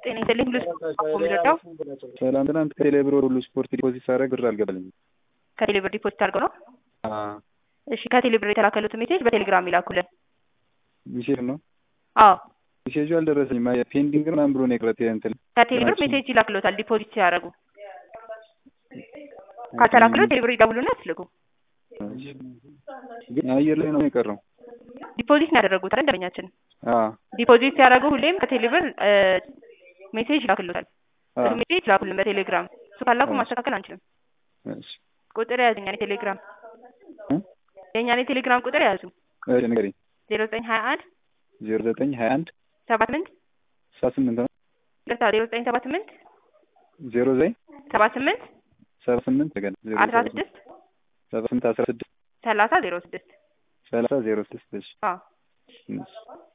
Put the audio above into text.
ጤና ይስጥልኝ ሁሉ የሚረዳው ሰላም ትናንት ከቴሌ ብር ሁሉ ስፖርት ዲፖዚት ሳደርግ ብር አልገባልኝም። ከቴሌ ብር ዲፖዚት አድርገው ነው? አዎ እሺ ከቴሌ ብር የተላከሉትን ሜሴጅ በቴሌግራም ይላኩልን። ሚሴጅ ነው አዎ ሚሴጁ አልደረሰኝም። አይ ፔንዲንግ ምናምን ብሎ ነው የቀረት እንትን ከቴሌ ብር ሜሴጅ ይላክሎታል ዲፖዚት ሲያደርጉ። ካልተላክሎት ቴሌ ብር ይደውሉና ያስልኩ። ግን አየር ላይ ነው የቀረው። ዲፖዚት ነው ያደረጉት አይደል ደንበኛችን? አዎ ዲፖዚት ሲያደርጉ ሁሌም ከቴሌ ብር ሜሴጅ ይላክሎታል። አዎ ሜሴጅ ላኩልን በቴሌግራም። እሱ ካላኩ ማስተካከል አንችልም። እሺ ቁጥር ያዙ የኛን የቴሌግራም እ የእኛን የቴሌግራም ቁጥር ያዙ እሺ ንገሪኝ። ዜሮ ዘጠኝ ሀያ አንድ ዜሮ ዘጠኝ ሀያ አንድ ሰባ ስምንት ሰባ ስምንት ነው ይቅርታ ዜሮ ዘጠኝ ሰባ ስምንት ዜሮ ዘጠኝ ሰባ ስምንት ሰባ ስምንት ገና ዜሮ አስራ ሰባ ስድስት ሰባ ስምንት አስራ ስድስት ሰላሳ ዜሮ ስድስት ሰላሳ ዜሮ ስድስት እሺ አዎ እሺ